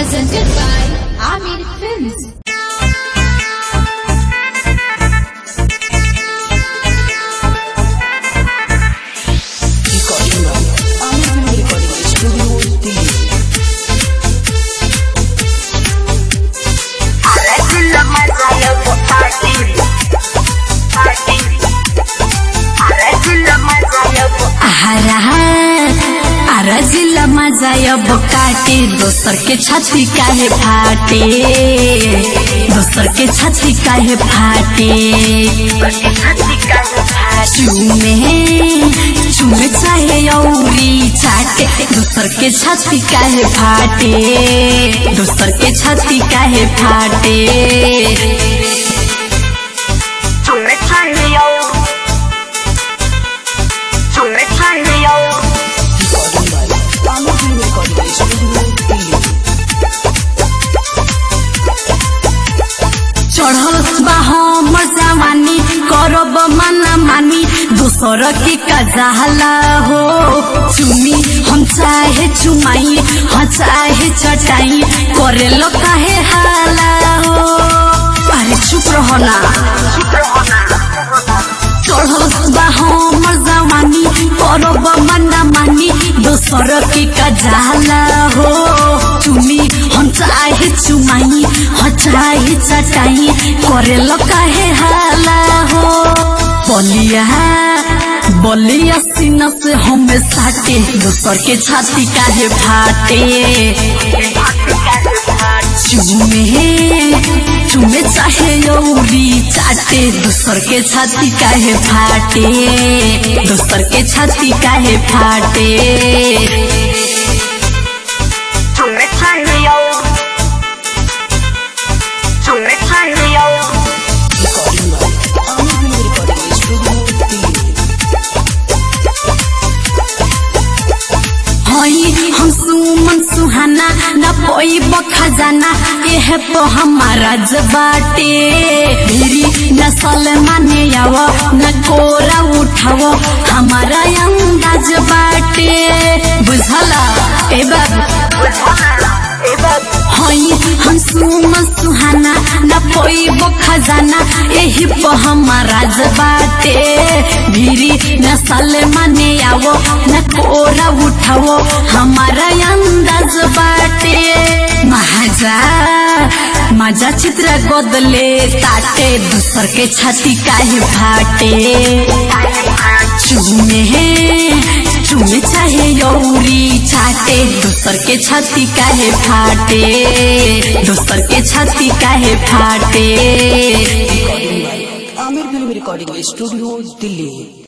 Presented by Amir Films. recording now. I'm recording the studio Delhi. Ara जिला मजा अब काटे दोसर के छाती काहे फाटे दोसर के छाती काहे फाटे चूमे चूमे चाहे औरी चाटे दोसर के छाती काहे फाटे दोसर के छाती काहे फाटे Recording by I'm recording the studio Delhi. चढ़ल बा हमर जवानी करब मना मानी दोसर के कजाला हो चुमी हम चाहे चुमाई हाँ चाहे चटाई करे लो काहे हाला हो अरे चुप रहो ना चढ़ल बा हमर जवानी करब मना मानी दोसर के कजाला हो चुमी हम चाहे चुमाई हाँ चाहे चटाई करे लो काहे हाला हो बलिया बलिया सीना से हमें साटे दोसर के छाती काहे फाटे चुमे चुमे चाहे यौरी चाटे दोसर के छाती काहे फाटे दोसर के छाती काहे फाटे Recording by I'm recording the studio Delhi. हई हम सुमन सुहाना न पैब खजाना एह तो हमारा जबाटे मेरी नसल माने आव न कोरा उठाव हमारा अंदाज बाटे बुझला ए बाबू हई हम सुमन सुहाना न पैब खजाना एही प हमारा बाटे भिरी नसल माने आवो न कोरा उठावो हमारा अंदाज बाटे महाजा मजा चित्र गोदले ताटे दूसर के छाती काहे फाटे चुमे चुमे चाहे यौरी चाटे दोसर के छाती काहे फाटे दोसर के छाती काहे फाटे Amir Film Recording Studio Delhi.